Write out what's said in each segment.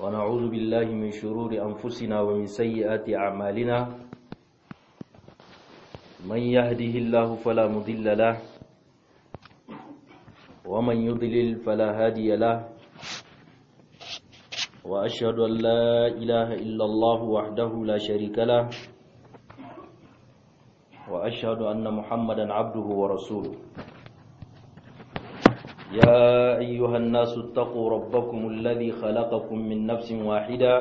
ونعوذ بالله من شرور أنفسنا ومن سيئات أعمالنا من يهده الله فلا مضل له ومن يضلل فلا هادي له وأشهد أن لا إله إلا الله وحده لا شريك له وأشهد أن محمدا عبده ورسوله يا أيها الناس اتقوا ربكم الذي خلقكم من نفس واحدة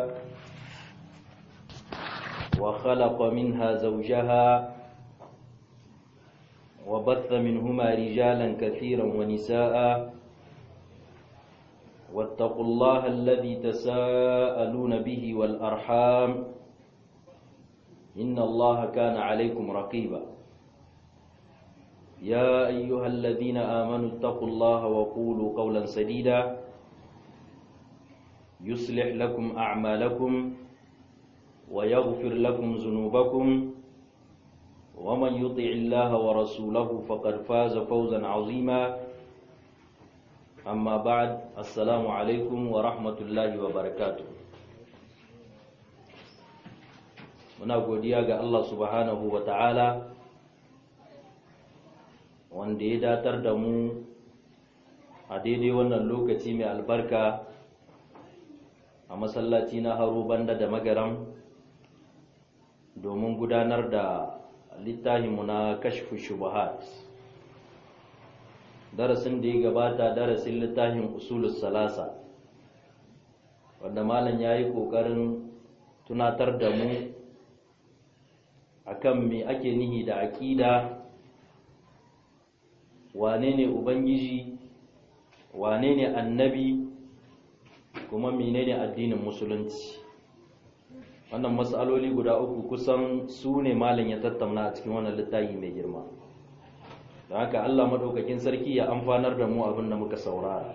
وخلق منها زوجها وبث منهما رجالا كثيرا ونساء واتقوا الله الذي تساءلون به والأرحام إن الله كان عليكم رقيبا يا أيها الذين آمنوا اتقوا الله وقولوا قولا سديدا يصلح لكم أعمالكم ويغفر لكم ذنوبكم ومن يطع الله ورسوله فقد فاز فوزا عظيما أما بعد السلام عليكم ورحمة الله وبركاته muna godiya ga Allah subhanahu wa ta'ala wanda ya datar da mu a daidai wannan lokaci mai albarka a masallaci na haro banda da magaram domin gudanar da littafinmu na kashfu shubahat darasin da ya gabata darasin littafin usulus salasa wanda malam ya yi ƙoƙarin tunatar da mu akan me ake nihi da aƙida wane ne ubangiji wane ne annabi kuma menene addinin musulunci wannan matsaloli guda uku kusan su ne malam ya tattauna a cikin wannan littafi mai girma don haka allah maɗaukakin sarki ya amfanar da mu abin da muka saurara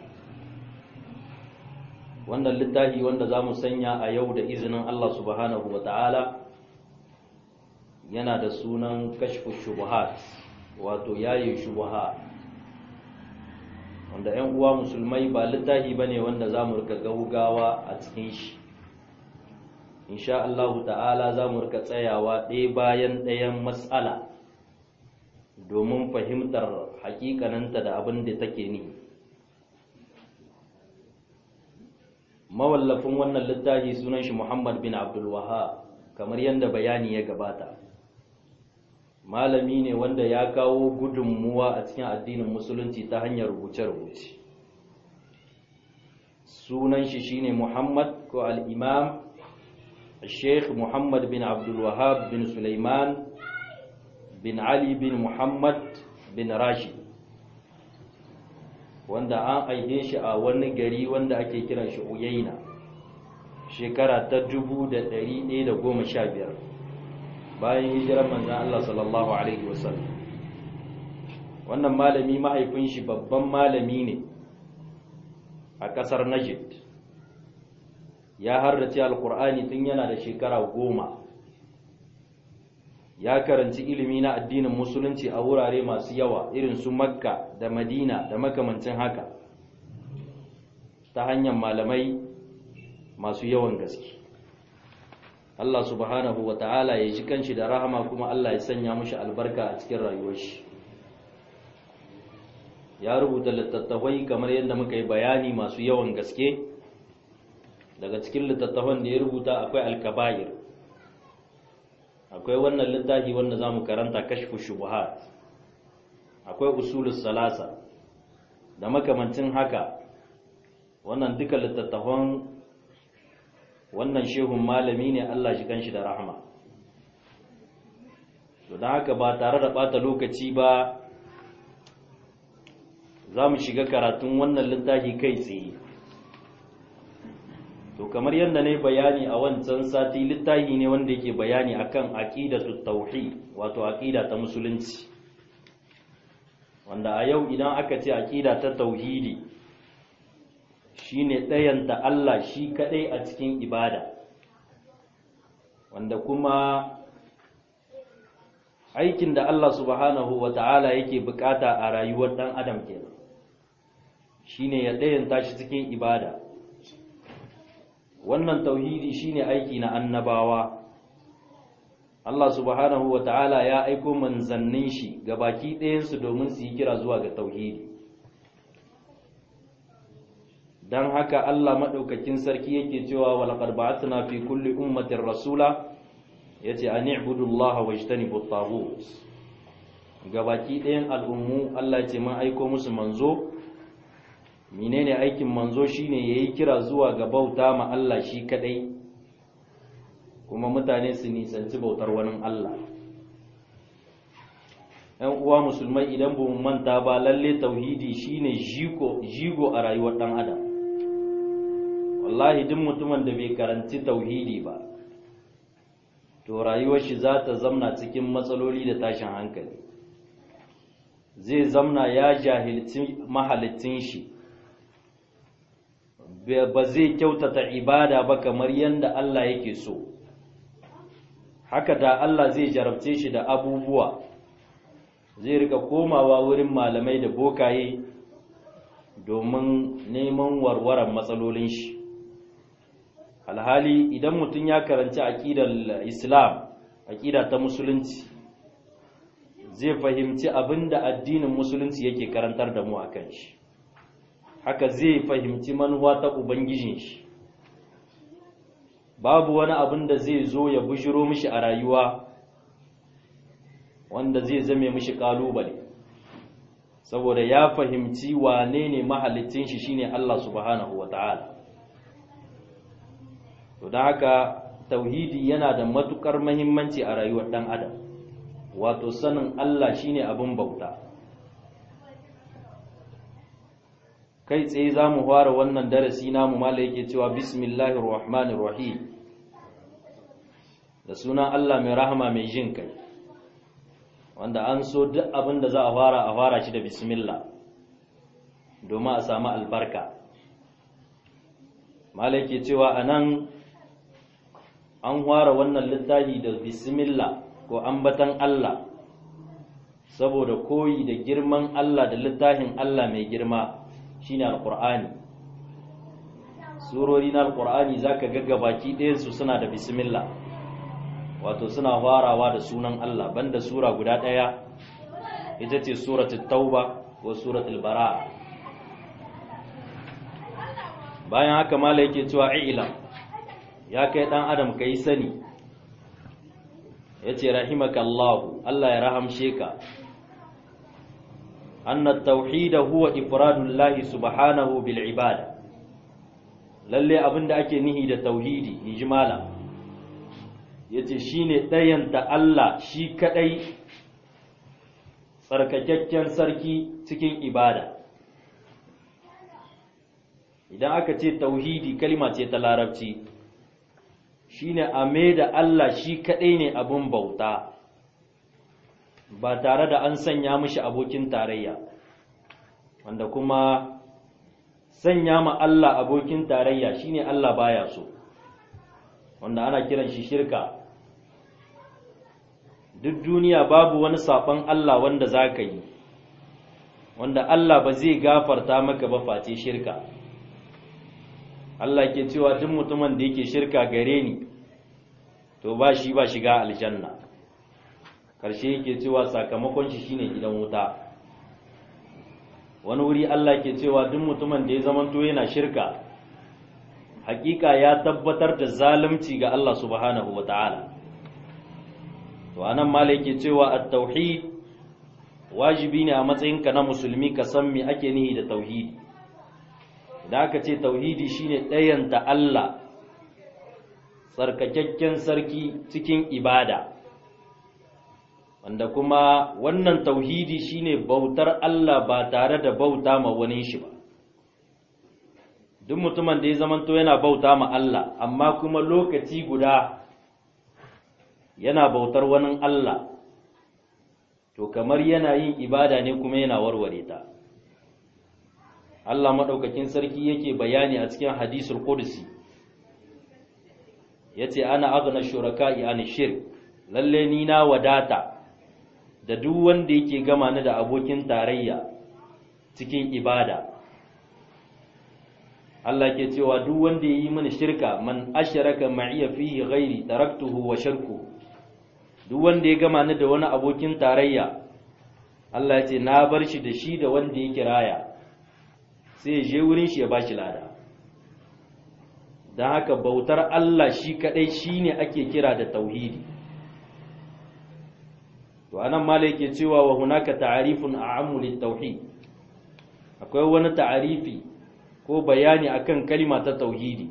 wannan littafi wanda za mu sanya a yau da izinin allah subhanahu wa ta'ala yana da sunan kashfu shubuhat wato yayi shubuha wanda 'yan uwa musulmai ba littafi bane wanda zamu rika gaugawa a cikin shi insha Allah ta'ala zamu rika tsayawa ɗaya bayan ɗayan mas'ala domin fahimtar hakikananta da abin da take ni mawallafin wannan littafi sunan shi Muhammad bin Abdul Wahhab kamar yadda bayani ya gabata malami ne wanda ya kawo gudunmuwa a cikin addinin musulunci ta hanyar rubuce-rubuce sunan shi shine muhammad ko al'imam sheikh muhammad bin abdulwahab bin suleiman bin ali bin muhammad bin rashid wanda an aike shi a wani gari wanda ake kiran shi uyaina shekara ta dubu da ɗari ɗaya da goma sha biyar bayan hijirar manzan Allah sallallahu Alaihi wasallam wannan malami mahaifin shi babban malami ne a ƙasar Najd ya harrace alkur'ani tun yana da shekara goma ya karanci ilimi na addinin musulunci a wurare masu yawa irin su makka da madina da makamancin haka ta hanyar malamai masu yawan gaske Allah subhanahu wa ta'ala ya ji kanshi da rahama kuma Allah ya sanya mushi albarka a cikin rayuwar shi ya rubuta littattafai kamar yadda muka yi bayani masu yawan gaske daga cikin littattafan da ya rubuta akwai alkaba'ir akwai wannan littafi wanda za mu karanta kashfu shubuhat akwai usulus salasa da makamancin haka wannan duka littattafan wannan shehun malami ne Allah shi kanshi da rahama to don haka ba tare da bata lokaci ba za mu shiga karatun wannan littafi kai tsaye to kamar yadda ne bayani a wancan sati littafi ne wanda yake bayani akan aqidatu tauhid wato aqida ta musulunci wanda a yau idan aka ce aqida ta tauhidi shine ɗayanta Allah shi kaɗai a cikin ibada wanda kuma aikin da Allah subhanahu wa ta'ala yake bukata a rayuwar ɗan adam kenan shine ya ɗayanta shi cikin ibada wannan tauhidi shine aiki na annabawa Allah subhanahu wa ta'ala ya aiko manzannin shi ga baki ɗayansu domin su yi kira zuwa ga tauhidi don haka Allah maɗaukakin sarki yake cewa walaƙar ba'atuna fi kulli ummatin rasula ya ce a ni'budullaha wa ijtanibu at ga baki ɗayan al'ummu Allah ce mun aiko musu manzo menene aikin manzo shine yayi kira zuwa ga bauta ma Allah shi kadai kuma mutane su nisanci bautar wani Allah ‘yan uwa musulmai idan ba mu manta ba lalle tauhidi shine jigo jigo a rayuwar ɗan adam wallahi duk mutumin da bai karanci tauhidi ba to rayuwar shi za ta zamna cikin matsaloli da tashin hankali zai zamna ya jahilci mahalicin shi ba zai kyautata ibada ba kamar yadda Allah yake so haka da Allah zai jarabce shi da abubuwa zai rika komawa wurin malamai da bokaye domin neman warwaran matsalolin shi alhali idan mutum ya karanci aƙidar islam aƙida ta musulunci zai fahimci abin da addinin musulunci yake karantar da mu a kan shi haka zai fahimci manuwa ta ubangijin shi babu wani abin da zai zo ya bujiro mishi a rayuwa wanda zai zame mishi kalubale saboda ya fahimci wane ne mahalicin shi shine Allah subhanahu wata'ala to don haka tauhidi yana da matukar mahimmanci a rayuwar dan adam wato sanin Allah shine abin bauta kai tsaye za mu fara wannan darasi namu mala yake cewa bismillahir rahmanir rahim da sunan Allah mai rahama mai jin kai wanda an so duk abin da za a fara a fara shi da bismillah domin a samu albarka mala yake cewa anan an fara wannan littafi da bismillah ko ambatan Allah saboda koyi da girman Allah da littafin Allah mai girma shine alqur'ani surori na alqur'ani zaka ga gabaki ɗayan su suna da bismillah wato suna farawa da sunan Allah banda sura guda ɗaya ita ce suratul tauba ko suratul bara'a bayan haka mala yake cewa ila ya kai dan adam kai sani yace rahimakallahu Allah ya rahamshe ka أن التوحيد هو إفراد الله سبحانه بالعبادة lalle abin da ake nihi da tauhidi ijmala yace shine ɗayanta Allah shi kadai tsarkakakken sarki cikin ibada idan aka ce tauhidi kalma ce ta larabci shine a da Allah shi kadai ne abin bauta ba tare da an sanya mishi abokin tarayya wanda kuma sanya ma Allah abokin tarayya shine Allah baya so wanda ana kiran shi shirka duk duniya babu wani saɓon Allah wanda za ka yi wanda Allah ba zai gafarta maka ba face shirka Allah ke cewa duk mutumin da yake shirka gare ni to ba shi ba shiga aljanna karshe yake cewa sakamakon shi shine gidan wuta wani wuri Allah ke cewa duk mutumin da ya zamanto yana shirka hakika ya tabbatar da zalunci ga Allah subhanahu wataala to anan malai ke cewa at-tauhid wajibi ne a matsayinka na musulmi ka san me ake nihi da tauhidi idan aka ce tauhidi shine ɗayanta Allah tsarkakakken sarki cikin ibada wanda kuma wannan tauhidi shine bautar Allah ba tare da bauta ma wani shi ba duk mutumin da ya zamanto yana bauta ma Allah amma kuma lokaci guda yana bautar wani Allah to kamar yana yin ibada ne kuma yana warware ta Allah maɗaukakin sarki yake bayani a cikin hadisul qudsi yace ana aghna shuraka'i an shirk lalle ni na wadata da duk wanda yake gama ni da abokin tarayya cikin ibada Allah ke cewa duk wanda ya yi mini shirka man asharaka ma'iya fihi ghairi taraktuhu wa shirku duk wanda ya gama ni da wani abokin tarayya Allah ya ce na bar shi da shi da wanda ya kiraya sai ya je wurin shi ya bashi lada don haka bautar Allah shi kadai shine ake kira da tauhidi to anan mala yake cewa wa hunaka ta'arifun a'ammu lit-tauhid akwai wani ta'arifi ko bayani akan kalima ta tauhidi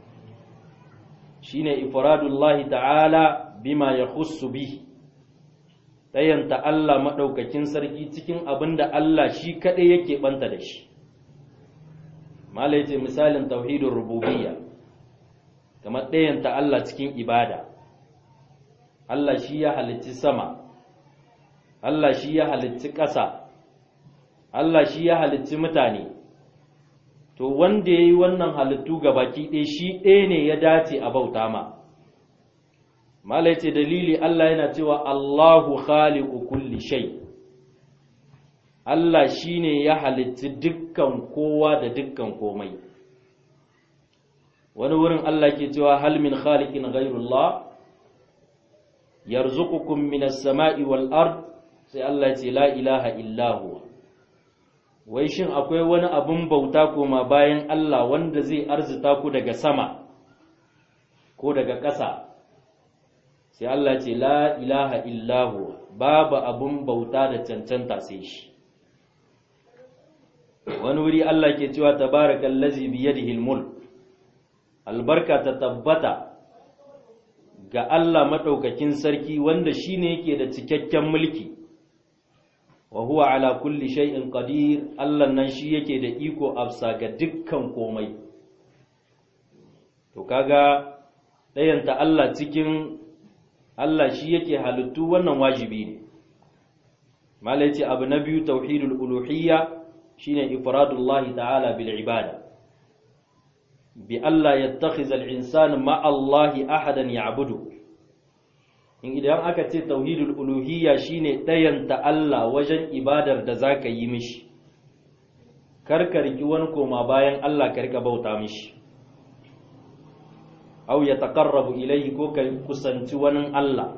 shine ifradullahi ta'ala bima yakhussu bi tayanta Allah madaukakin sarki cikin abinda Allah shi kadai yake banta da shi mala yace misalin tauhidur rububiyya kamar tayanta Allah cikin ibada Allah shi ya halicci sama Allah shi ya halicci ƙasa Allah shi ya halicci mutane to wanda ya yi wannan halittu ga baki ɗaya shi ɗaya ne ya dace a bauta ma malai ce dalili Allah yana cewa Allahu khaliqu kulli shay Allah shine ya halitti dukkan kowa da dukkan komai wani wurin Allah ke cewa hal min khaliqin ghayrullah yarzuqukum minas sama'i wal ard sai Allah ce la ilaha illa huwa wai shin akwai wani abin bauta koma bayan Allah wanda zai arzita ku daga sama ko daga ƙasa sai Allah ce la ilaha illahu babu abin bauta da cancanta sai shi wani wuri Allah ke cewa tabarakal lazi biyadihi mulk albarka ta tabbata ga Allah madaukakin sarki wanda shine yake da cikakken mulki wa huwa ala kulli shay'in qadir Allah nan shi yake da iko afsa ga dukkan komai to kaga dayanta Allah cikin Allah shi yake halittu wannan wajibi ne malai ce abu na biyu tauhidul uluhiyya shine ifradullahi ta'ala bil ibada bi Allah yattakhiza al-insanu ma Allah ahadan ya'budu in idan aka ce tauhidul uluhiyya shine ɗayanta Allah wajen ibadar da zaka yi mishi karkarki wani koma bayan Allah karka bauta mishi au ya taqarrabu ilayhi ko ka kusanci wani Allah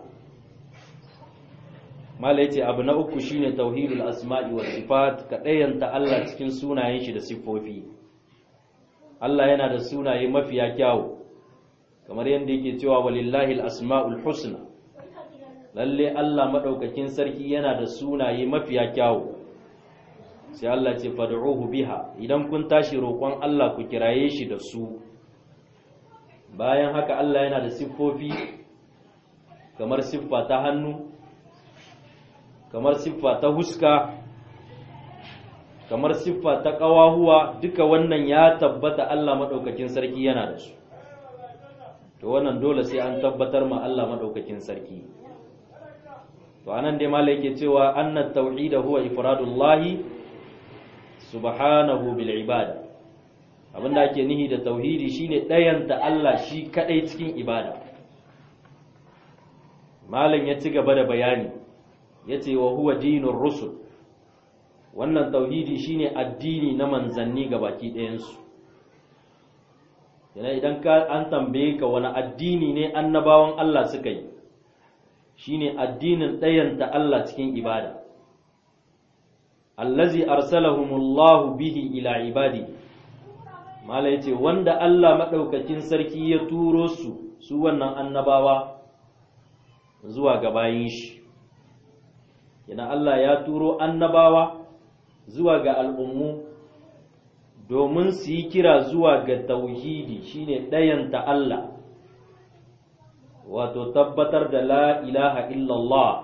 mala yace abu na uku shine tauhidul asma'i was sifat ka ɗayanta Allah cikin sunayen shi da siffofi Allah yana da sunaye mafiya kyawu kamar yadda yake cewa walillahi al-asma'ul husna lalle Allah maɗaukakin sarki yana da sunaye mafiya kyawu sai Allah ce fad'uhu biha idan kun tashi roƙon Allah ku kiraye shi da su bayan haka Allah yana da siffofi kamar siffa ta hannu kamar siffa ta huska kamar siffa ta ƙawahuwa duka wannan ya tabbata Allah maɗaukakin sarki yana da su to wannan dole sai an tabbatar ma Allah maɗaukakin sarki to anan dai malai yake cewa annat tauhid huwa ifradullahi subhanahu bil ibada abinda ake nihi da tauhidi shine dayanta Allah shi kadai cikin ibada malam ya ci gaba da bayani yace wa huwa dinur rusul wannan tauhidi shine addini na manzanni gabaki ɗayan su yana idan ka an tambaye ka wani addini ne annabawan Allah suka yi shine addinin ɗayanta Allah cikin ibada allazi arsalahumullahu bihi ila ibadi mala yace wanda Allah madaukakin sarki ya turo su su wannan annabawa zuwa ga bayin shi yana Allah ya turo annabawa zuwa ga al'ummu domin su yi kira zuwa ga tauhidi shine ɗayanta Allah wato tabbatar da la ilaha illallah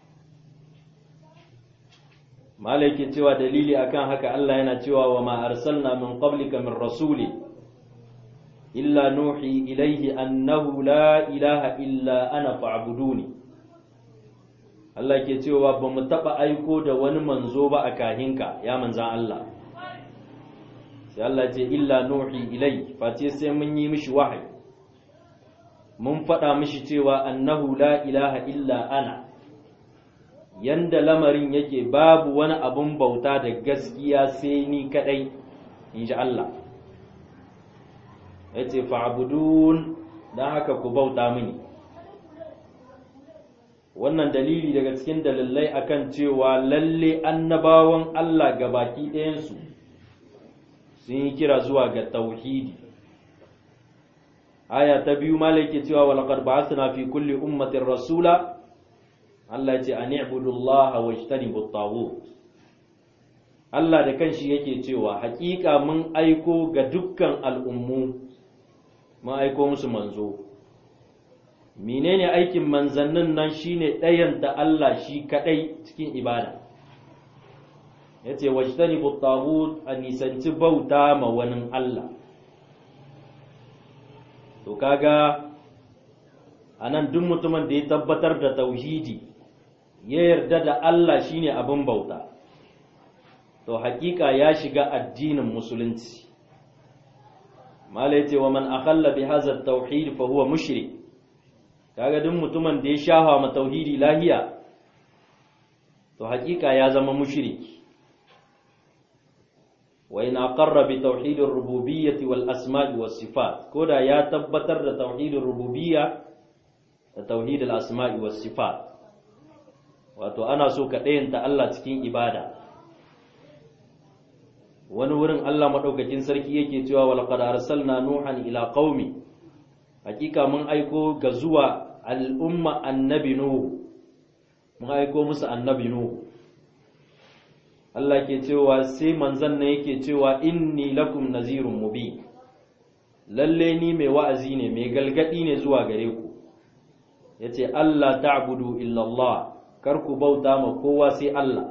malaikin cewa dalili akan haka Allah yana cewa wa ma arsalna min qablika min rasuli illa nuhi ilaihi annahu la ilaha illa ana fa'buduni Allah ke cewa ba mu taba aiko da wani manzo ba a kahinka ya manzan Allah sai Allah ce illa nuhi ilai face sai mun yi mishi wahayi mun faɗa mishi cewa annahu la ilaha illa ana yanda lamarin yake babu wani abun bauta da gaskiya sai ni kadai in ji Allah yace fa'budun dan haka ku bauta mini wannan dalili daga cikin dalilai akan cewa lalle annabawan Allah gabaki ɗayansu sun yi kira zuwa ga tauhidi aya ta biyu malai ke cewa walaqad ba'athna fi kulli ummatin rasula Allah ce an i'budullaha wajtanibu at-taghut Allah da kanshi yake cewa hakika mun aiko ga dukkan al'ummu mun aiko musu manzo menene aikin manzannin nan shine ɗayanta Allah shi kadai cikin ibada yace wajtanibu at-taghut an nisanci bauta ma wani Allah to kaga anan duk mutumin da ya tabbatar da tauhidi ya yarda da Allah shine abin bauta to hakika ya shiga addinin musulunci mala yace wa man akhalla bi hadha at-tauhid fa huwa mushrik kaga duk mutumin da ya shafa ma tauhidi lahiya to hakika ya zama mushriki wa in aqarra bi tauhid ar-rububiyyah wal asma' was sifat koda ya tabbatar da tauhid ar-rububiyya da tauhid al-asma' was sifat wato ana so ka ɗayanta Allah cikin ibada wani wurin Allah maɗaukakin sarki yake cewa walaqad arsalna nuhan ila qaumi hakika mun aiko ga zuwa al'umma annabi nuhu mun aiko musu annabi nuhu Allah ke cewa sai manzon nan yake cewa inni lakum nazirun mubin lalle ni mai wa'azi ne mai galgadi ne zuwa gare ku yace Allah ta'budu illa Allah kar ku bauta ma kowa sai Allah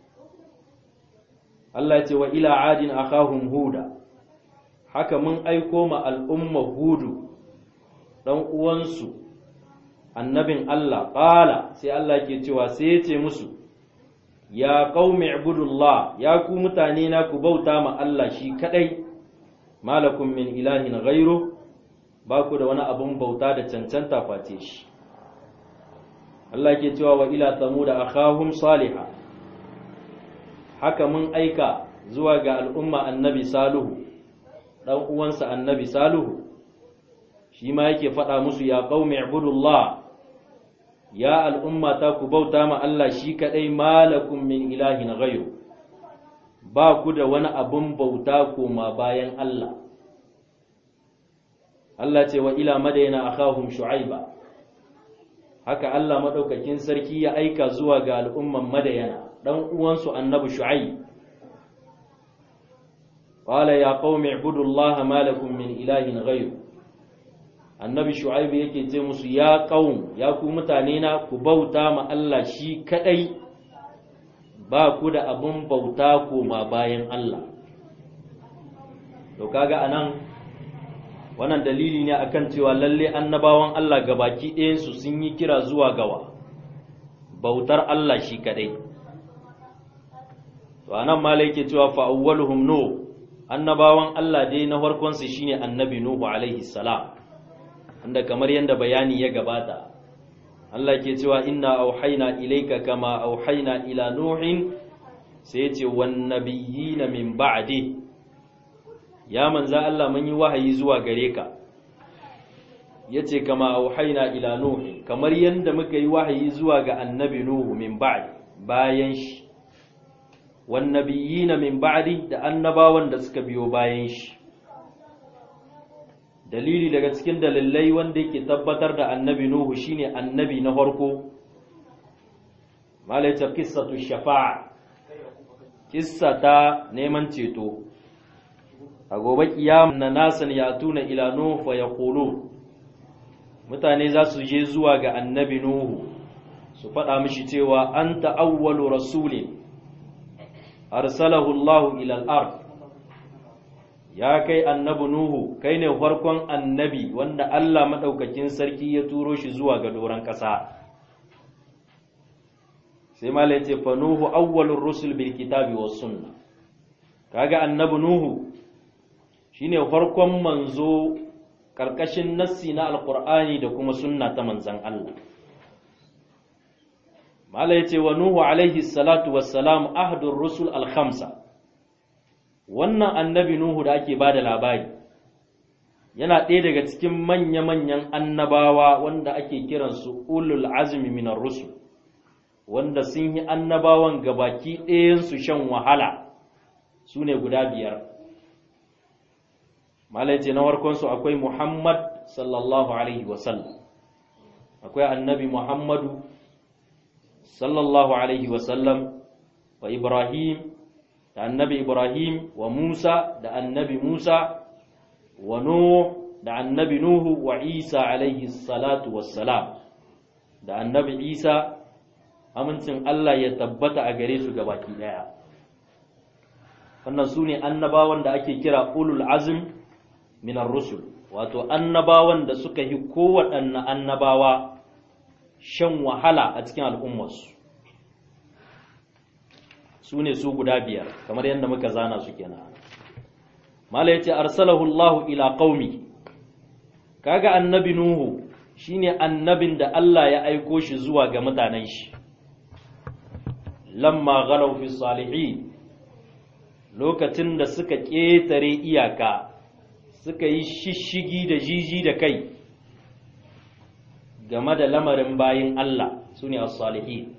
Allah ya ce wa ila adin akahum huda haka mun aiko ma al'umma hudu dan uwansu annabin Allah qala sai Allah ke cewa sai ya ce musu ya qaumi ibudullah ya ku mutane na ku bauta ma Allah shi kadai malakum min ilahin ghairu ba ku da wani abun bauta da cancanta face shi Allah ke cewa wa ila thamuda akhahum salihah haka mun aika zuwa ga al'umma annabi saluhu dan uwansa annabi saluhu shi ma yake faɗa musu ya qaumi ibudullah ya al'umma ta ku bauta ma Allah shi kadai malakum min ilahin ghayru ba ku da wani abun bauta koma bayan Allah Allah ce wa ila madayna akhahum shu'aiba haka Allah madaukakin sarki ya aika zuwa ga al'umman madayana dan uwansu annabi shu'aib qala ya qaumi ibudullaha ma lakum min ilahin ghayr annabi shu'aib yake ce musu ya qaum ya ku mutane na ku bauta ma Allah shi kadai ba ku da abun bauta koma bayan Allah to kaga anan wannan dalili ne akan cewa lalle annabawan Allah gabaki ɗayansu sun yi kira zuwa gawa bautar Allah shi kadai to anan malai yake cewa fa awwaluhum nuh annabawan Allah dai na farkon su shine annabi nuhu alaihi salam inda kamar yanda bayani ya gabata Allah ke cewa inna auhayna ilayka kama auhayna ila nuhin sai yace wan nabiyina min ba'di ya manza Allah mun yi wahayi zuwa gare ka yace kama auhayna ila nuhin kamar yanda muka yi wahayi zuwa ga annabi nuhu min ba'di bayan shi wannabiyina min ba'di da annabawan da suka biyo bayan shi dalili daga cikin dalilai wanda yake tabbatar da annabi nuhu shine annabi na farko malaita qissatu shafa'a kissa ta neman ceto a gobe kiyama na nasan ya tuna ila nuhu fa yaqulu mutane za su je zuwa ga annabi nuhu su faɗa mishi cewa anta awwalu rasulin arsalahu Allahu ila al-ard ya kai annabi Nuhu kai ne farkon annabi wanda Allah madaukakin sarki ya turo shi zuwa ga doran ƙasa sai mala yace fa Nuhu awwalur rusul bil kitabi was sunna kaga annabi Nuhu shine farkon manzo karkashin nassi na alqur'ani da kuma sunna ta manzon Allah mala yace wa nuhu alaihi salatu wassalam ahdur rusul al-khamsa wannan annabi nuhu da ake bada labari yana ɗaya daga cikin manya-manyan annabawa wanda ake kiransu ulul azmi minar rusul wanda sun yi annabawan gabaki ɗayansu shan wahala su ne guda biyar malaice na warkonsu akwai muhammad sallallahu alaihi wasallam akwai annabi muhammadu sallallahu alaihi wasallam wa ibrahim da annabi ibrahim wa musa da annabi musa wa nuh da annabi nuhu wa isa alaihi salatu wassalam da annabi isa amincin Allah ya tabbata a gare su gabaki daya wannan su ne annabawan da ake kira ulul azm minar rusul wato annabawan da suka yi kowaɗanne annabawa shan wahala a cikin al'ummarsu su ne su guda biyar kamar yadda muka zana su kenan mala yace arsalahu Allah ila qaumi kaga annabi nuhu shine annabin da Allah ya aiko shi zuwa ga mutanen shi lamma ghalaw fi salihin lokacin da suka ƙetare iyaka suka yi shishigi da jiji da kai game da lamarin bayin Allah su ne as-salihin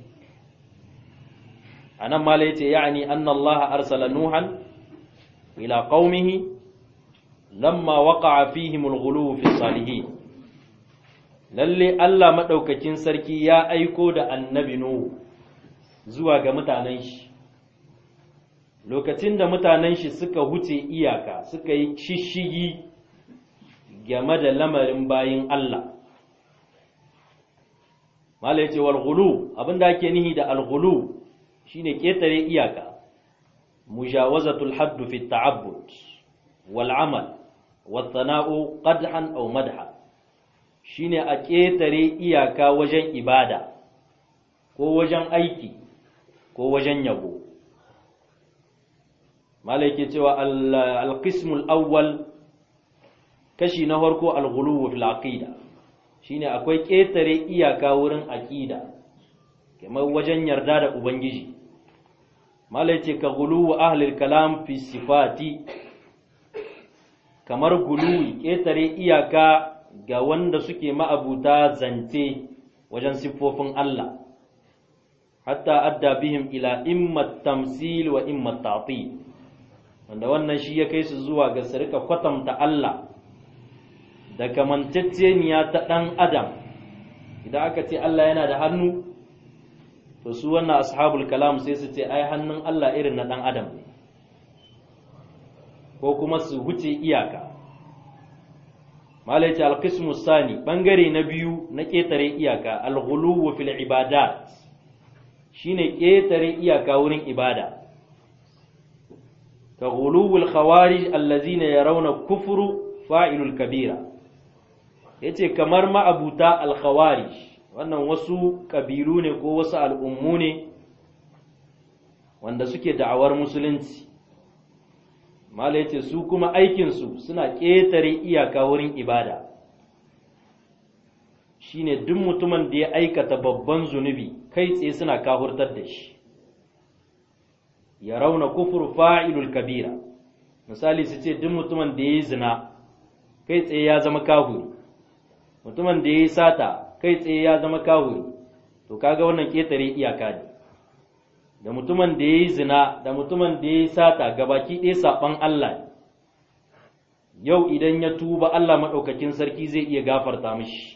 anan mala yace yani anna Allah arsala nuhan ila qaumihi lamma waqa'a fihim al-ghuluw fi salihin lalle Allah madaukakin sarki ya aiko da annabi nuhu zuwa ga mutanen shi lokacin da mutanen shi suka huce iyaka suka yi shishigi game da lamarin bayin Allah mala yace wal ghulu abinda ake nihi da al ghulu shine ketare iyaka mujawazatul hadd fi ta'abbud wal amal wat thana'u qadhan aw madha shine a ketare iyaka wajen ibada ko wajen aiki ko wajen yabo malaike cewa al-qismul awwal kashi na farko al-ghuluw fil aqida shine akwai ketare iyaka wurin aqida kamar wajen yarda da ubangiji malaice ka ghuluw ahli al-kalam fi sifati kamar guluwi ketare iyaka ga wanda suke ma'abuta zance wajen siffofin Allah hatta adda bihim ila imma tamsil wa imma ta'til wanda wannan shi ya kai su zuwa ga su rika kwatanta Allah da kamantacceniya ta ɗan adam idan aka ce Allah yana da hannu to su wannan ashabul kalam sai su ce ai hannun Allah irin na ɗan adam ne ko kuma su huce iyaka malaici alqismu sani bangare na biyu na ƙetare iyaka alghuluwu fil ibadat shine ƙetare iyaka wurin ibada كغلو الخوارج الذين يرون كفر فاعل الكبيرة yace kamar ma'abuta al-khawarij wannan wasu kabilu ne ko wasu al'ummu ne wanda suke da'awar musulunci mala yace su kuma aikinsu suna ƙetare iyaka wurin ibada shine duk mutumin da ya aikata babban zunubi kai tsaye suna kahurtar da shi ya rauna kufur fa'ilul kabira misali su ce duk mutumin da ya yi zina kai tsaye ya zama kahuri mutumin da ya yi sata kai tsaye ya zama kahuri to kaga wannan ƙetare iyaka ne da mutumin da ya yi zina da mutumin da ya yi sata gabaki ɗaya saɓan Allah yau idan ya tuba Allah maɗaukakin sarki zai iya gafarta mishi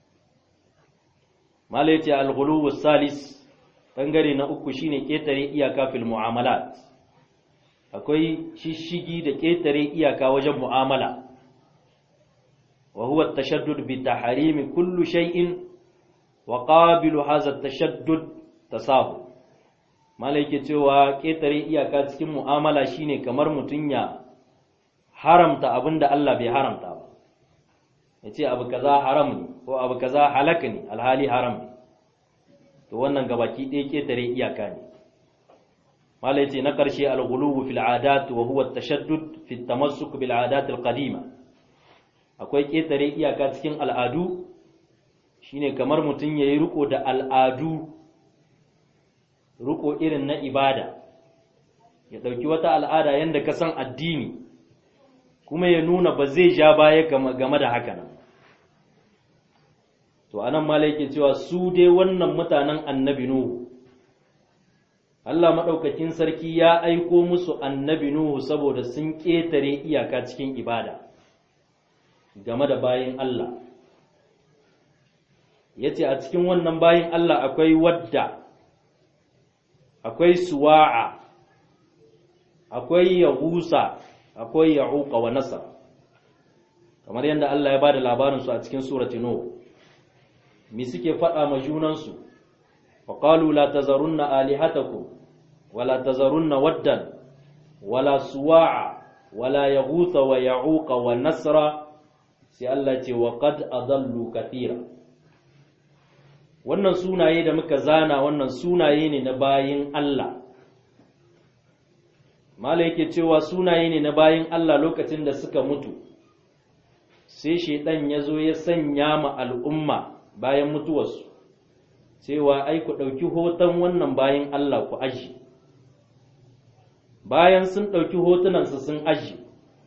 mala ya ce al salis bangare na uku shine ƙetare iyaka fil mu'amalat akwai shishigi da ƙetare iyaka wajen mu'amala wa huwa at-tashaddud bi tahrimi kullu shay'in wa qabilu hadha at-tashaddud tasahu malaike cewa ƙetare iyaka cikin mu'amala shine kamar mutun ya haramta abinda Allah bai haramta ba yace abu kaza haram ne ko abu kaza halaka ne alhali haram ne to wannan gabaki ɗaya ƙetare iyaka ne malai ce na ƙarshe al-ghuluwu fil adat wa huwa at-tashaddud fi at-tamassuk bil adat al-qadima akwai ƙetare iyaka cikin al'adu shine kamar mutum yayi riko da al'adu riko irin na ibada ya dauki wata al'ada yanda ka san addini kuma ya nuna ba zai ja baya game da haka nan to anan mala yake cewa su dai wannan mutanen annabi nuhu Allah maɗaukakin sarki ya aiko musu annabi nuhu saboda sun ƙetare iyaka cikin ibada game da bayin Allah ya ce a cikin wannan bayin Allah akwai wadda akwai suwa'a akwai yahusa akwai ya'uqa wa nasar kamar yadda Allah ya bada labarinsu a cikin surati nuh mi suke faɗa ma junansu wa qalu la tazarunna alihatakum wa la tazarunna waddan wala suwa'a wala yaghutha wa ya'uqa wa nasra sai Allah ce wa qad adallu kathira wannan sunaye da muka zana wannan sunaye ne na bayin Allah mala yake cewa sunaye ne na bayin Allah lokacin da suka mutu sai shaidan ya zo ya sanya ma al'umma bayan mutuwarsu cewa ai ku ɗauki hoton wannan bayin Allah ku aji bayan sun ɗauki hotunansu sun aji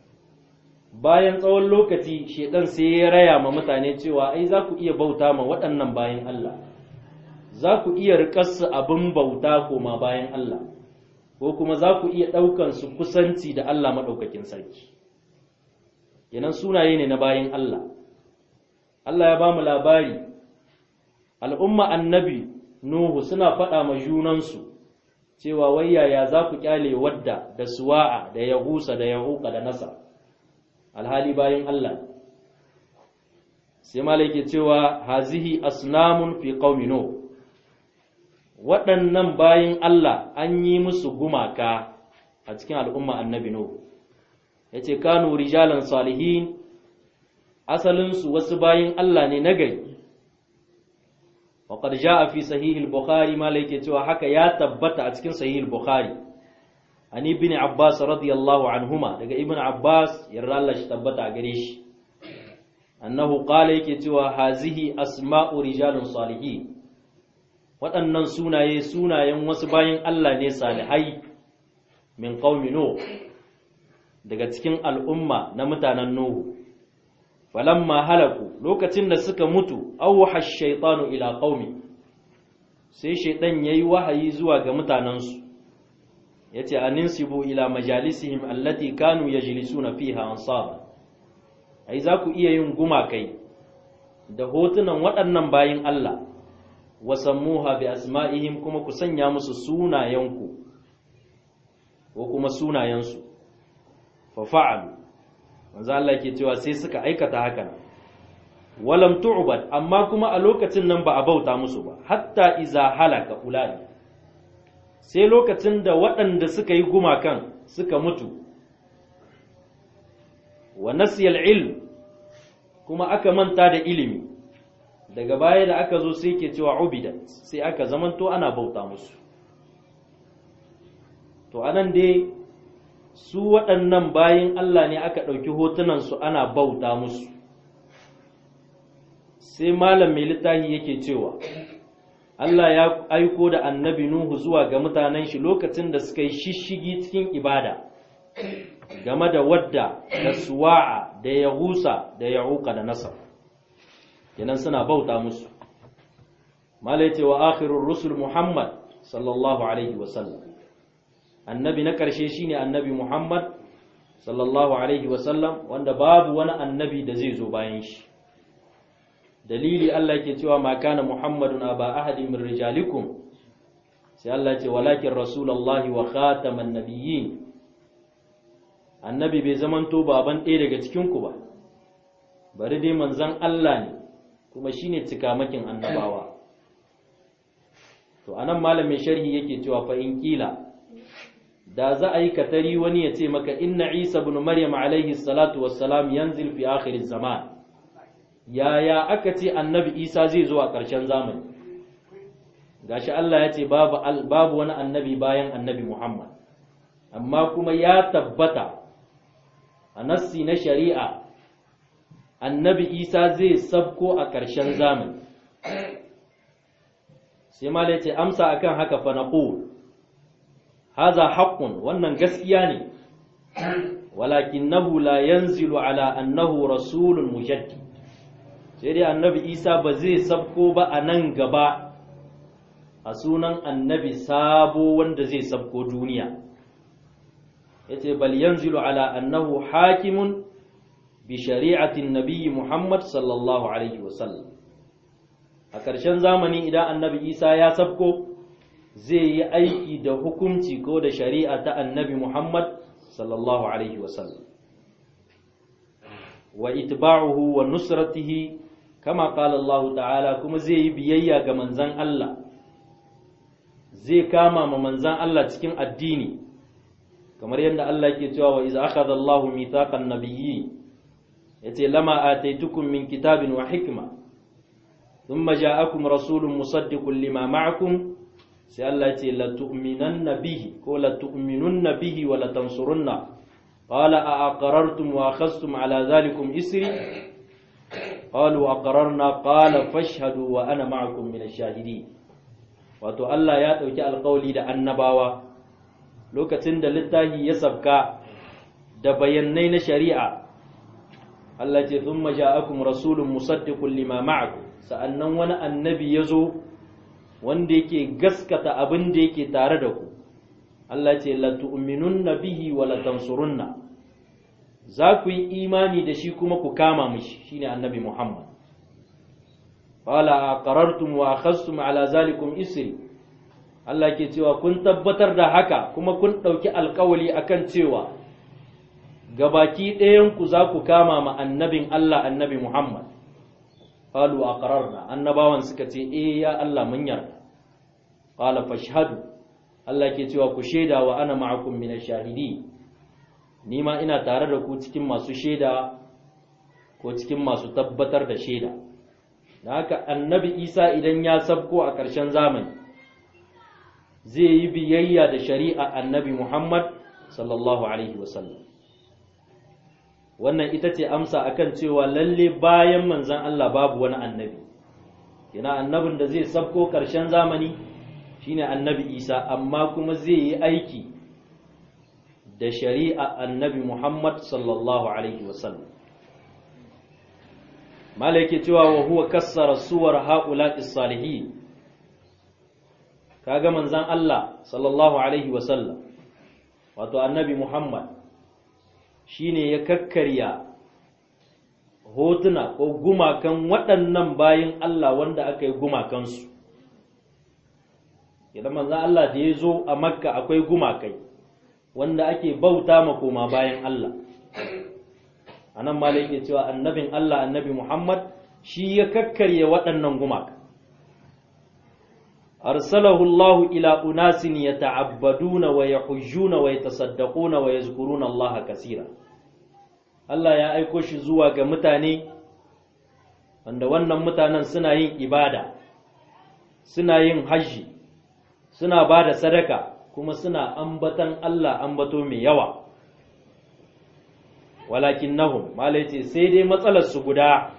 bayan tsawon lokaci shaidan sai ya raya ma mutane cewa ai za ku iya bauta ma waɗannan bayan Allah za ku iya riƙarsu abin bauta koma bayan Allah ko kuma za ku iya ɗaukan su kusanci da Allah maɗaukakin sarki kenan sunaye ne na bayan Allah Allah ya ba mu labari al'umma annabi Nuhu suna faɗa ma junansu cewa wai yaya za ku kyale wadda da suwa'a da yahusa da yahuka da nasa alhali bayan Allah sai malai cewa hazihi asnamun fi qaumi nuh waɗannan bayin Allah an yi musu gumaka a cikin al'umma annabi Nuhu, ya ce, Kanu rijalan salihin, asalinsu wasu bayin Allah ne na gari. Waƙar ja a fi sahihil Bukhari ma yake cewa haka ya tabbata a cikin sahihil Bukhari. An ibn Abbas radiyallahu anhuma daga ibn Abbas yarda Allah shi tabbata a gare shi. Annahu qala yake cewa hazihi asma'u rijalun salihin. waɗannan sunaye sunayen wasu bayan Allah ne salihai min qaumi Nuh daga cikin al'umma na mutanen Nuhu falamma halaku lokacin da suka mutu awha ash-shaytanu ila qaumi sai shaytan yayi wahayi zuwa ga mutanansu yace aninsibu ila majalisihim allati kanu yajlisuna fiha ansaba ai za ku iya yin gumakai da hotunan waɗannan bayin Allah wasammuha bi asma'ihim kuma ku sanya musu sunayenku ko kuma sunayensu fa fa'alu manzo Allah ke cewa sai suka aikata haka walam tu'bad amma kuma a lokacin nan ba a bauta musu ba hatta iza halaka ulai sai lokacin da waɗanda suka yi gumakan suka mutu wa nasiyal ilm kuma aka manta da ilimi daga baya da aka zo sai ke cewa ubidat sai aka zamanto ana bauta musu to anan dai su waɗannan bayin Allah ne aka ɗauki hotunansu ana bauta musu sai malam mai littafi yake cewa Allah ya aiko da annabi Nuhu zuwa ga mutanen shi lokacin da suka yi shishigi cikin ibada game da wadda da suwa'a da yahusa da ya'uka da nasar kenan suna bauta musu malai ce wa akhirur rusul muhammad sallallahu alaihi wasallam annabi na ƙarshe shine annabi muhammad sallallahu alaihi wasallam wanda babu wani annabi da zai zo bayan shi dalili Allah ke cewa ma kana muhammadun aba ahadi min rijalikum sai Allah ce walakin rasulullahi wa khataman nabiyyin annabi bai zamanto baban ɗaya daga cikin ku ba bari dai manzon Allah ne kuma shine cikamakin annabawa to anan malamin sharhi yake cewa fa in kila da za a yi katari wani ya ce maka inna isa ibn maryam alaihi salatu wassalam yanzil fi akhir zaman yaya aka ce annabi isa zai zo a ƙarshen zamani gashi Allah ya ce babu babu wani annabi bayan annabi Muhammad amma kuma ya tabbata a nassi na shari'a annabi isa zai sabko a ƙarshen zamani sai ma ce amsa akan haka fa naqul haza haqqun wannan gaskiya ne walakinahu la yanzilu ala annahu rasulun mujaddid sai dai annabi isa ba zai sabko ba a nan gaba a sunan annabi sabo wanda zai sabko duniya yace bal yanzilu ala annahu hakimun bi shari'atin nabiyyi muhammad sallallahu alaihi wasallam a ƙarshen zamani idan annabi isa ya sabko zai yi aiki da hukunci ko da shari'a ta annabi muhammad sallallahu alaihi wasallam wa itba'uhu wa nusratihi kama qala Allah ta'ala kuma zai yi biyayya ga manzan Allah zai kama ma manzan Allah cikin addini kamar yadda Allah yake cewa wa iz akhadha Allah mithaqan nabiyyi yace lama ataitukum min kitabin wa hikma thumma ja'akum rasulun musaddiqun lima ma'akum sai Allah yace la tu'minanna bihi ko la tu'minunna bihi wa la tansurunna qala a aqrartum wa akhadhtum ala dhalikum isri qalu aqrarna qala fashhadu wa ana ma'akum min ash-shahidin wato Allah ya dauki alƙawli da annabawa lokacin da littafi ya sabka da bayanai na shari'a Allah ce thumma ja'akum rasulun musaddiqun lima ma'akum sa'annan wani annabi ya zo wanda yake gaskata abin da yake tare da ku Allah ce la tu'minunna bihi wa la tansurunna za ku yi imani da shi kuma ku kama mishi shine annabi Muhammad qala aqarartum wa akhadhtum ala zalikum isri Allah ke cewa kun tabbatar da haka kuma kun ɗauki alkawali akan cewa gabaki ɗayanku za ku kama ma annabin Allah annabi Muhammad qalu aqrarna annabawan suka ce eh ya Allah mun yarda qala fashhadu Allah ke cewa ku shaida wa ana ma'akum min ash-shahidi ni ma ina tare da ku cikin masu shaida ko cikin masu tabbatar da shaida da haka annabi Isa idan ya sabko a ƙarshen zamani zai yi biyayya da shari'a annabi Muhammad sallallahu alaihi wasallam wannan ita ce amsa akan cewa lalle bayan manzan Allah babu wani annabi yana annabin da zai sabko ƙarshen zamani shine annabi Isa amma kuma zai yi aiki da shari'a annabi Muhammad sallallahu alaihi wasallam mala yake cewa wa huwa kassara suwar haula'i salihin kaga manzan Allah sallallahu alaihi wasallam wato annabi Muhammad shine ya kakkarya hotuna ko gumakan waɗannan bayin Allah wanda aka yi gumakansu idan manzan Allah da ya zo a makka akwai gumakai wanda ake bauta ma koma bayan Allah a nan ma yake cewa annabin Allah annabi Muhammad shi ya kakkarya waɗannan gumaka أرسله الله إلى أناس يتعبدون ويحجون ويتصدقون ويذكرون الله كثيرا Allah ya aiko shi zuwa ga mutane wanda wannan mutanen suna yin ibada suna yin hajji suna ba da sadaka kuma suna ambatan Allah ambato mai yawa walakin nahum malai sai dai matsalar su guda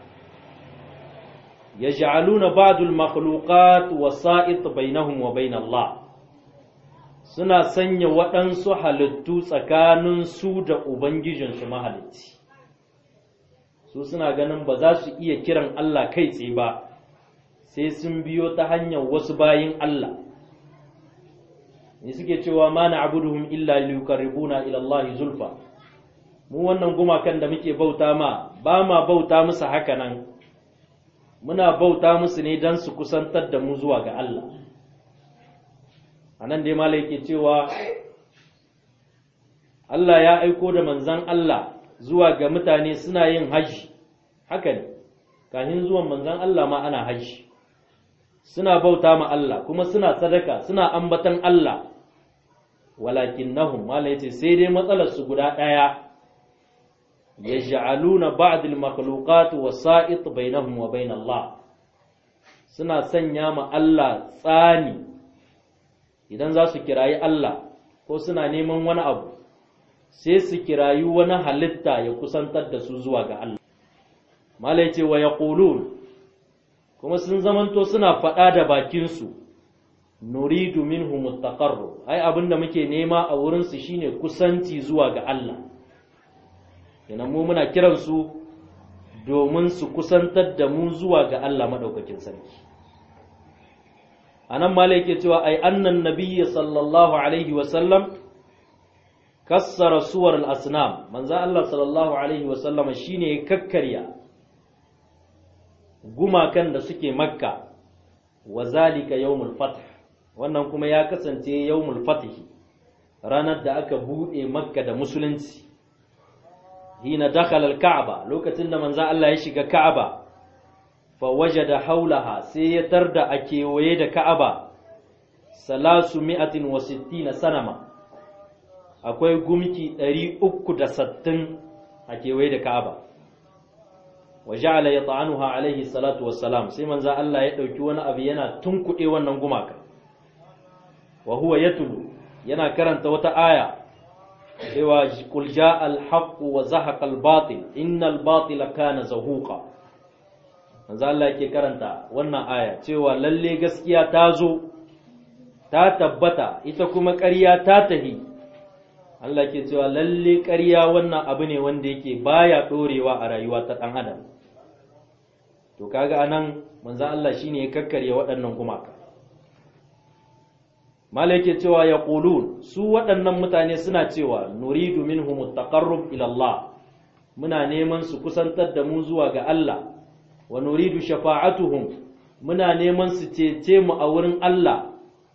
يجعلون بعض المخلوقات وسائط بينهم وبين الله suna sanya waɗansu halittu tsakanin su da Ubangijinsu mahalicci su suna ganin ba za su iya kiran Allah kai tsaye ba sai sun biyo ta hanyar wasu bayin Allah ne suke cewa ma na abuduhum illa liyukarribuna ila Allah zulfa mu wannan gumakan da muke bauta ma ba ma bauta musu haka nan muna bauta musu ne don su kusantar da mu zuwa ga Allah a nan dai malai ke cewa Allah ya aiko da manzan Allah zuwa ga mutane suna yin hajji haka ne kafin zuwan manzan Allah ma ana hajji suna bauta ma Allah kuma suna sadaka suna ambatan Allah walakin nahum malai ce sai dai matsalar su guda ɗaya يجعلون بعض المخلوقات وسائط بينهم وبين الله suna sanya ma Allah tsani idan za su kirayi Allah ko suna neman wani abu sai su kirayi wani halitta ya kusantar da su zuwa ga Allah malai ce wa yaqulun kuma sun zamanto suna faɗa da bakinsu nuridu minhum mustaqarru ai abinda muke nema a wurinsu shine kusanci zuwa ga Allah kenan mu muna kiransu domin su kusantar da mu zuwa ga Allah maɗaukakin sarki a nan ma yake cewa ai annan nabiyyi sallallahu alaihi wasallam kassara suwar al'asnam manzo Allah sallallahu alaihi wasallama shine ya kakkarya gumakan da suke makka wa zalika yawmul fath wannan kuma ya kasance yawmul fath ranar da aka bude makka da musulunci hina dakhala al-ka'ba lokacin da manzo Allah ya shiga ka'aba fa wajada haulaha sai ya tarda a kewaye da ka'aba salasu mi'atin wa sittina sanama akwai gumki 360 a kewaye da ka'aba wa ja'ala yata'anuha alaihi salatu wassalam sai manzo Allah ya dauki wani abu yana tunkuɗe wannan gumaka wa huwa yatlu yana karanta wata aya cewa qul ja'a al-haqq wa zahaqa al-batil innal batila kana zahuqa manzo Allah yake karanta wannan aya cewa lalle gaskiya ta zo ta tabbata ita kuma ƙarya ta tahi Allah ke cewa lalle ƙarya wannan abu ne wanda yake baya ɗorewa a rayuwa ta ɗan adam to kaga anan manzo Allah shine ya kakkarye waɗannan gumaka malai cewa ya ƙulun su waɗannan mutane suna cewa nuridu minhum taqarrub ila Allah muna neman su kusantar da mu zuwa ga Allah wa nuridu shafa'atuhum muna neman su cece mu a wurin Allah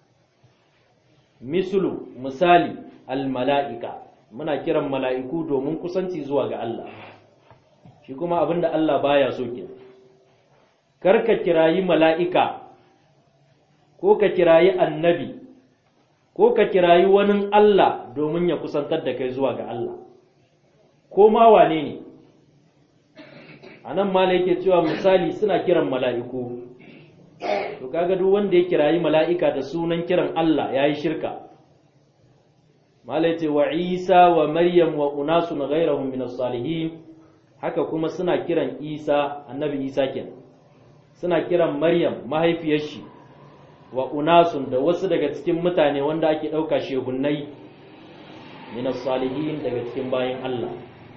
mislu misali almala'ika muna kiran mala'iku domin kusanci zuwa ga Allah shi kuma abinda Allah baya so ke karka kirayi mala'ika ko ka kirayi annabi ko ka kirayi wani Allah domin ya kusantar da kai zuwa ga Allah ko ma wane ne a nan mala yake cewa misali suna kiran mala'iku to kaga duk wanda ya kirayi mala'ika da sunan kiran Allah ya yi shirka mala yace wa isa wa maryam wa unasun ghairahum min salihin haka kuma suna kiran isa annabi isa kenan suna kiran maryam mahaifiyar shi wa unasun da wasu daga cikin mutane wanda ake ɗauka shehunnai min salihin daga cikin bayan Allah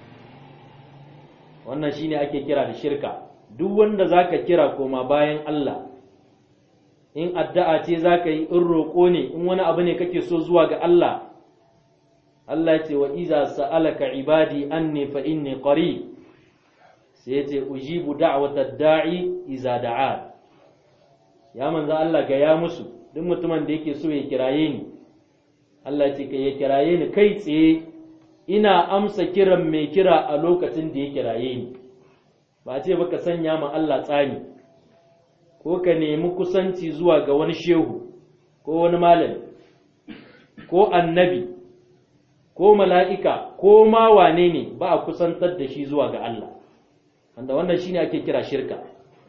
wannan shine ake kira da shirka duk wanda zaka kira koma bayan Allah in addu'a ce zaka yi in roƙo ne in wani abu ne kake so zuwa ga Allah Allah ya ce wa iza sa'alaka ibadi anni fa inni qarib sai ya ce ujibu da'watad da'i iza da'a ya manzo Allah ga ya musu duk mutumin da yake so ya kiraye ni Allah ce ka ya kiraye ni kai tsaye ina amsa kiran mai kira a lokacin da ya kiraye ni ba ce baka sanya ma Allah tsani ko ka nemi kusanci zuwa ga wani shehu ko wani malami ko annabi ko mala'ika ko ma wane ne ba a kusantar da shi zuwa ga Allah wanda wannan shine ake kira shirka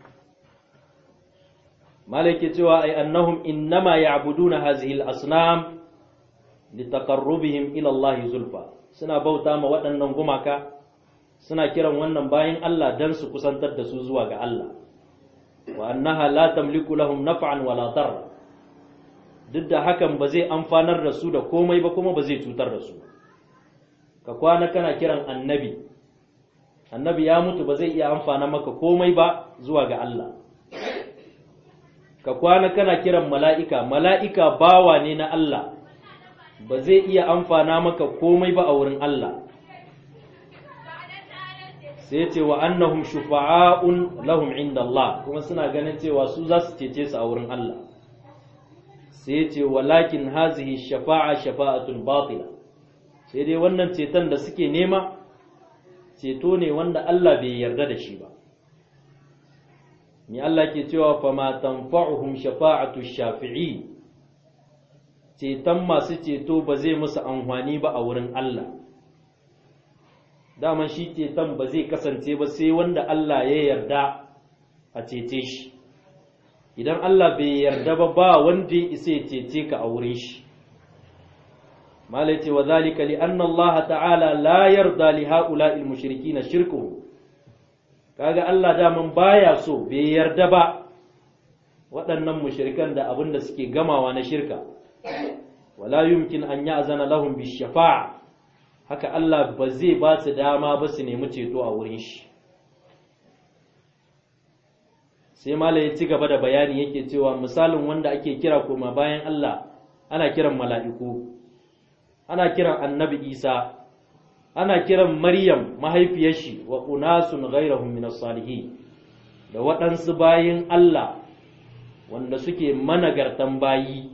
malaki cewa ai annahum innama ya'buduna hazihi al-asnam litaqarrubihim ila Allah zulfa suna bauta ma waɗannan gumaka suna kiran wannan bayan Allah dan su kusantar da su zuwa ga Allah wa annaha la tamliku lahum naf'an wala darra duk da hakan ba zai amfanar da su da komai ba kuma ba zai cutar da su ka kwana kana kiran annabi annabi ya mutu ba zai iya amfana maka komai ba zuwa ga Allah ka kwana kana kiran mala'ika mala'ika bawa ne na Allah ba zai iya amfana maka komai ba a wurin Allah sai ce wa annahum shufa'a'un lahum inda Allah kuma suna ganin cewa su za su cece su a wurin Allah sai ce walakin hazihi shafa'a shafa'atun batila sai dai wannan ceton da suke nema ceto ne wanda Allah bai yarda da shi ba ni Allah ke cewa fa ma tanfa'uhum shafa'atu shafi'i ceton masu ceto ba zai musu amfani ba a wurin Allah dama shi ceton ba zai kasance ba sai wanda Allah ya yarda a cece shi idan Allah bai yarda ba ba wanda ya isa ya cece ka a wurin shi malaiti wa zalika li anna Allah ta'ala la yarda li ha'ula'il mushrikin shirkuhu kaga Allah daman baya so bai yarda ba waɗannan mushrikan da abin da suke gamawa na shirka wala yumkin an ya'zana lahum bi shafa'a haka Allah ba zai ba su dama ba su nemi ceto a wurin shi sai mala ya ci gaba da bayani yake cewa misalin wanda ake kira koma bayan Allah ana kiran mala'iku ana kiran annabi isa ana kiran maryam mahaifiyar shi wa unasun ghairahum min salihin da waɗansu bayin Allah wanda suke managartan bayi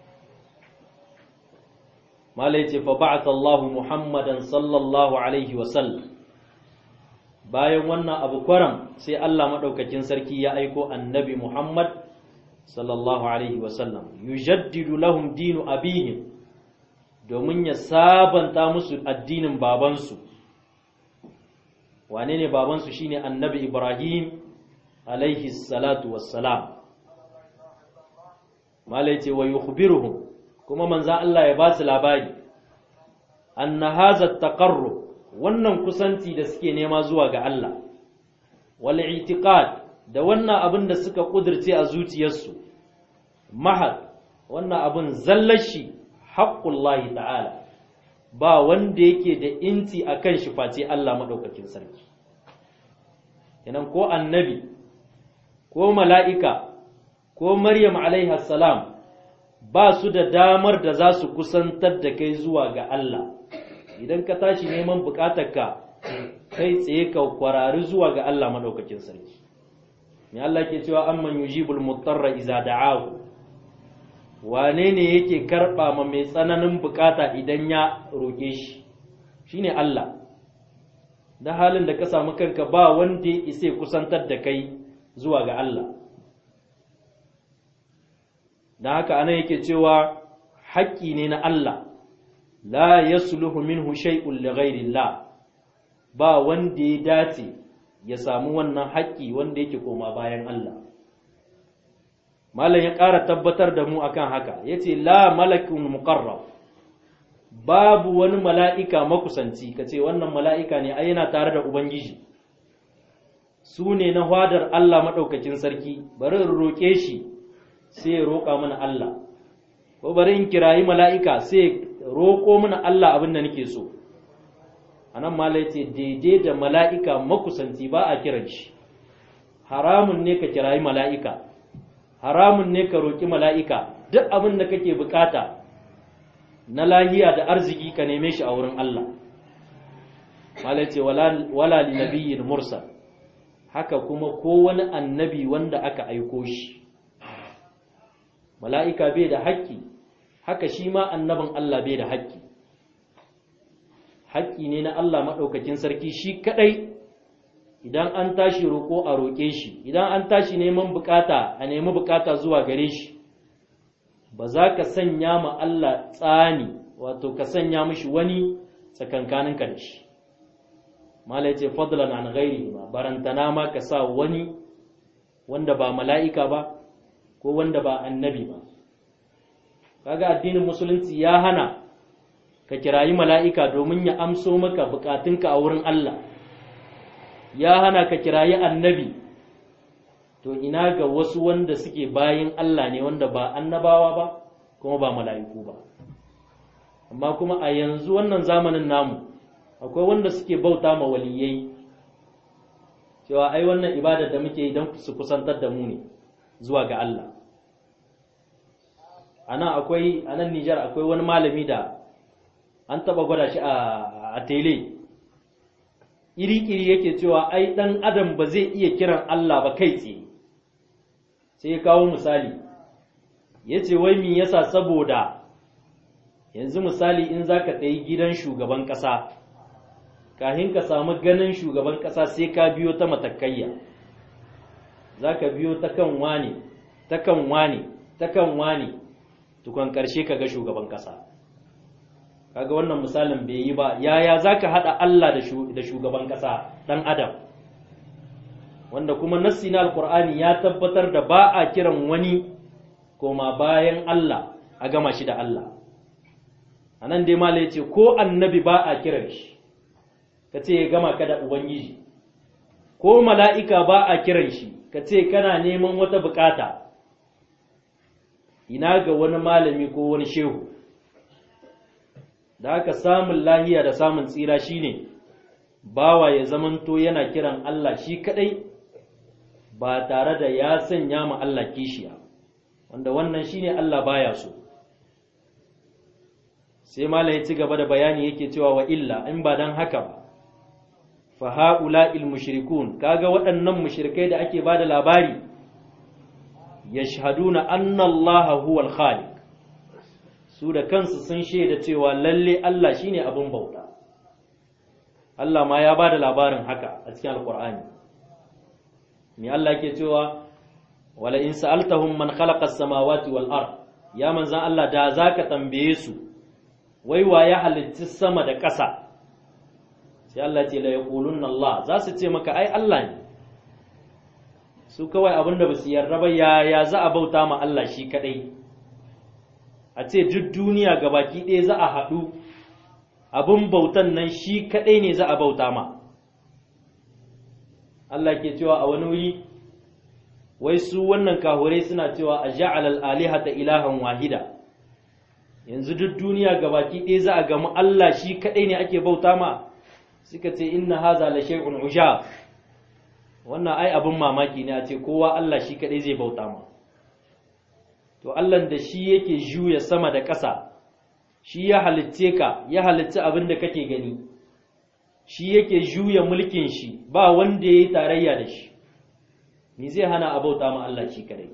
mala ya ce fa ba'atha Allah Muhammadan sallallahu alaihi wa sallam bayan wannan abu kwaram sai Allah maɗaukakin sarki ya aiko annabi Muhammad sallallahu Alaihi wasallam yujaddidu lahum dinu abihim domin ya sabanta musu addinin babansu wane ne babansu shine annabi Ibrahim alaihi salatu wassalam malai ce wa yukhbiruhum kuma manza Allah ya ba su labari anna hadha taqarrub wannan kusanci da suke nema zuwa ga Allah wal i'tiqad da wannan abin da suka kudirce a zuciyarsu mahad wannan abin zallashi haqqullahi ta'ala ba wanda yake da inti akan shi face Allah madaukakin sarki kenan ko annabi ko mala'ika ko maryam alaiha salam ba su da damar da za su kusantar da kai zuwa ga Allah idan ka tashi neman bukatarka kai tsaye ka kwarari zuwa ga Allah madaukakin sarki me Allah ke cewa amman yujibul mutarra iza da'ahu wane ne yake karba ma mai tsananin bukata idan ya roke shi shine Allah da halin da ka samu kanka ba wanda ya isa kusantar da kai zuwa ga Allah da haka ana yake cewa haƙƙi ne na Allah la yasluhu minhu shay'un li ghayrillah ba wanda ya dace ya samu wannan haƙƙi wanda yake koma bayan Allah malam ya ƙara tabbatar da mu akan haka yace la malakun muqarrab babu wani mala'ika makusanci kace wannan mala'ika ne ai yana tare da ubangiji su ne na hadar Allah madaukakin sarki bari in roke shi sai ya roƙa mana Allah ko bari in kirayi mala'ika sai roƙo mana Allah abin da nake so a nan mala ce daidai da mala'ika makusanci ba a kiran shi haramun ne ka kirayi mala'ika haramun ne ka roƙi mala'ika duk abin da kake bukata na lahiya da arziki ka neme shi a wurin Allah mala ce wala li nabiyyin mursal haka kuma ko wani annabi wanda aka aiko shi mala'ika bai da haƙƙi haka shi ma annabin Allah bai da haƙƙi haƙƙi ne na Allah maɗaukakin sarki shi kaɗai idan an tashi roƙo a roƙe shi idan an tashi neman bukata a nemi bukata zuwa gare shi ba za ka sanya ma Allah tsani wato ka sanya mishi wani tsakankaninka da shi mala ce fadlan an ghairi ma barantana ma ka sa wani wanda ba mala'ika ba ko wanda ba annabi ba kaga addinin musulunci ya hana ka kirayi mala'ika domin ya amso maka bukatunka a wurin Allah ya hana ka kirayi annabi to ina ga wasu wanda suke bayin Allah ne wanda ba annabawa ba kuma ba mala'iku ba amma kuma a yanzu wannan zamanin namu akwai wanda suke bauta ma waliyai cewa ai wannan ibadar da muke idan su kusantar da mu ne zuwa ga Allah anan akwai anan Nijar akwai wani malami da an taba gwada shi a tele iri-iri yake cewa ai dan adam ba zai iya kiran Allah ba kai tsaye sai ya kawo misali ya ce wai mi yasa saboda yanzu misali in za ka tsayi gidan shugaban ƙasa kahin ka samu ganin shugaban ƙasa sai ka biyo ta matakayya za ka biyo ta kan wane ta kan wane ta kan wane tukon ƙarshe ka ga shugaban ƙasa kaga wannan misalin bai yi ba yaya za ka haɗa Allah da shugaban ƙasa ɗan adam wanda kuma nassi na alkur'ani ya tabbatar da ba a kiran wani koma bayan Allah a gama shi da Allah a nan dai mala ya ce ko annabi ba a kiran shi ka ce ya gama ka da ubangiji ko mala'ika ba a kiran shi ka ce kana neman wata bukata ina ga wani malami ko wani shehu da haka samun lahiya da samun tsira shine bawa ya zamanto yana kiran Allah shi kadai ba tare da ya sanya ma Allah kishiya wanda wannan shine Allah baya so sai mala ya ci gaba da bayani yake cewa wa illa in ba dan haka ba fa haula'il mushrikun kaga waɗannan mushrikai da ake bada labari yashhaduna anna Allah huwa al-khaliq su da kansu sun shaida cewa lalle Allah shine abin bauta Allah ma ya bada labarin haka a cikin alqur'ani me Allah yake cewa wala in sa'altahum man khalaqa as-samawati wal ard ya manzan Allah da zaka tambaye su wai wa ya halitta sama da ƙasa sai Allah ce la yaqulunna Allah za su ce maka ai Allah ne su kawai abinda ba su yarda ba ya ya za a bauta ma Allah shi kadai a ce duk duniya gabaki ɗaya za a haɗu abin bautan nan shi kadai ne za a bauta ma Allah ke cewa a wani wuri wai su wannan kahurai suna cewa a ja'al al-alihata ilahan wahida yanzu duk duniya gabaki ɗaya za a gamu Allah shi kadai ne ake bauta ma suka ce inna haza la shay'un ujab wannan ai abin mamaki ne a ce kowa Allah shi kadai zai bauta ma to Allah da shi yake juya sama da ƙasa shi ya halitce ka ya halitta abin da kake gani shi yake juya mulkin shi ba wanda yayi tarayya da shi ni zai hana a bauta ma Allah shi kadai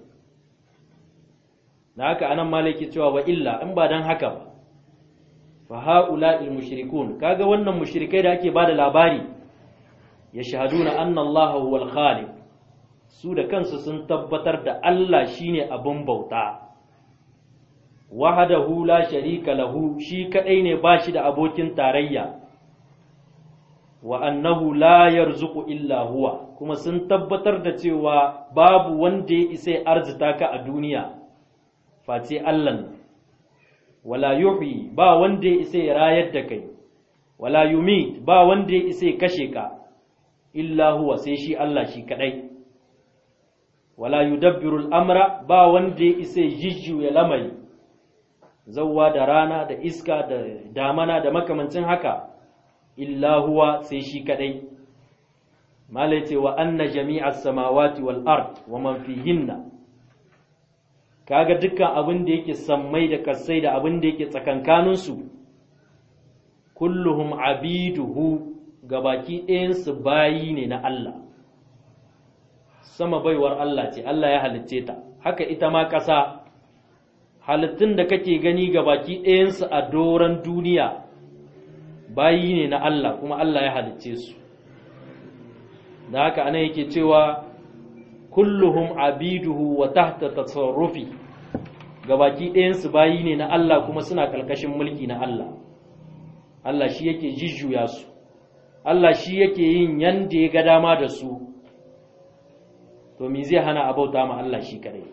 na haka anan malaki cewa wa illa in ba dan haka ba fa haula'il mushrikun kaga wannan mushrikai da ake bada labari yashhaduna anna Allah huwal khaliq su da kansu sun tabbatar da Allah shine abin bauta wahdahu la sharika lahu shi kadai ne bashi da abokin tarayya wa annahu la yarzuqu illa huwa kuma sun tabbatar da cewa babu wanda ya isa arzita ka a duniya face Allah wala yuhyi ba wanda ya isa ya rayar da kai wala yumit ba wanda ya isa ya kashe ka illa huwa sai shi Allah shi kadai wala yudabbiru al'amra ba wanda ya isa jijjuya lamari zawwa da rana da iska da damana da makamancin haka illa huwa sai shi kadai malai ce wa anna jami'as samawati wal ard wa man fihinna kaga dukkan abin da yake sammai da kasai da abin da yake tsakankaninsu kulluhum abiduhu gabaki ɗayansu bayi ne na Allah sama baiwar Allah ce Allah ya halicce ta haka ita ma ƙasa halittun da kake gani gabaki ɗayansu a doron duniya bayi ne na Allah kuma Allah ya halicce su da haka ana yake cewa kulluhum abiduhu wa tahta tasarrufi gabaki ɗayansu bayi ne na Allah kuma suna ƙarƙashin mulki na Allah Allah shi yake jijjuya su Allah shi yake yin yanda ya ga dama da su to me zai hana a bauta ma Allah shi kadai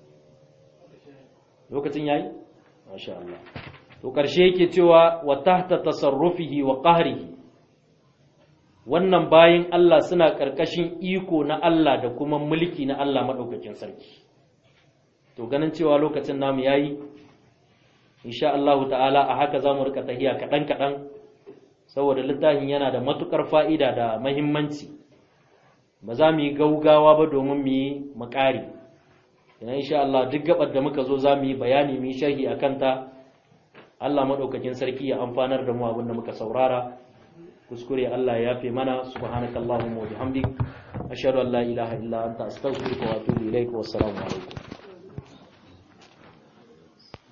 lokacin yayi masha Allah to ƙarshe yake cewa wa tahta tasarrufihi wa qahrihi wannan bayin Allah suna ƙarƙashin iko na Allah da kuma mulki na Allah maɗaukakin sarki to ganin cewa lokacin namu yayi insha Allah ta'ala a haka zamu rika tahiya kaɗan kaɗan saboda littafin yana da matukar fa'ida da mahimmanci ba za mu yi gaugawa ba domin mu yi makari ina insha Allah duk gabar da muka zo za mu yi bayani mu yi sharhi akan ta Allah maɗaukakin sarki ya amfanar da mu abin da muka saurara kuskure Allah ya yafe mana subhanakallahumma wa bihamdik ashhadu an la ilaha illa anta astaghfiruka wa atubu ilaik wa assalamu alaikum